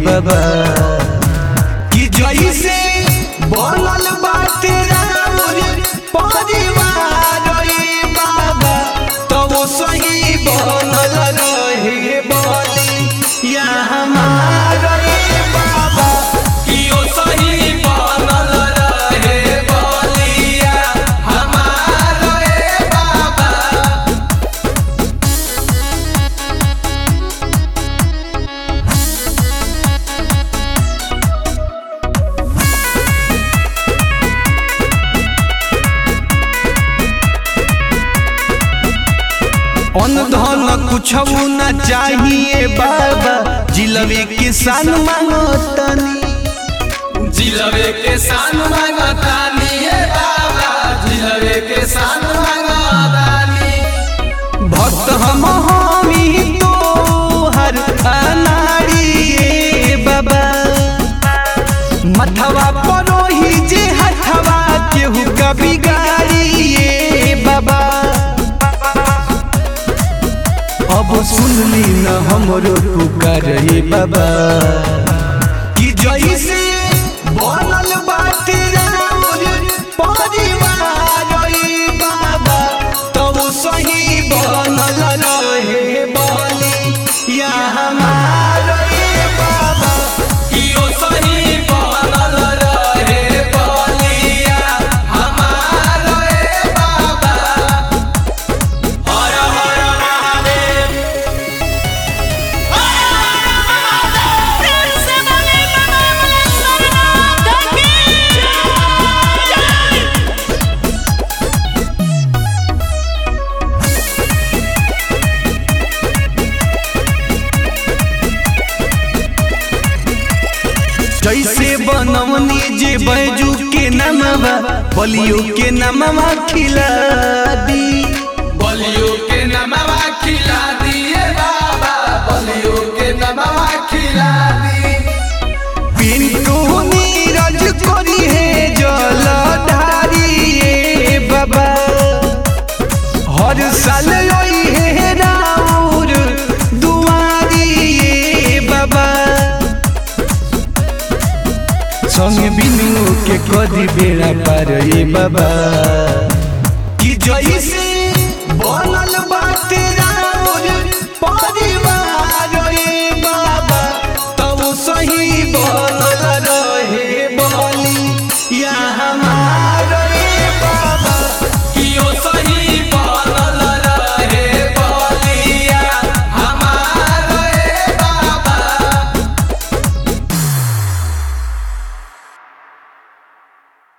बाबा कि जैसे बनल बाटे राउर परिवार रे बाबा तो वो सही बनल रहे बोली या हमार रे बाबा कि वो सही बनल रहे बोलिया हमार रे बाबा अन्न धन कुछ न चाहिए बाबा जिलवे किसान मांगतनी जिलबे के सान मांगतानी हे बाबा जिलबे के सान मांगतानी भक्त हम हमी तो हर अनाड़ी बाबा मथवा परोही जे हथवा केहू का बिगाड़ी बाबा अब सुनली न हमरो पुकार रे बाबा कि जैसे बनल बाटे राउर परिवार रे बाबा तब सही बनल रहे बोली या हमार रे बाबा कि ओ सही बनल रहे बलिया हमार रे बाबा हर हर महादेव जैसे बनवनी जे बैजू के नमवा बलियो के नमवा खिला दी बलियो के नमवा खिला दिए बाबा बलियो के नमवा खिला दी पिंटू नीरज करी है जल ढारिए बाबा हर साल आई है राउर दुआरिए बाबा संग बिनु के कदी बेड़ा पार ए बाबा कि जई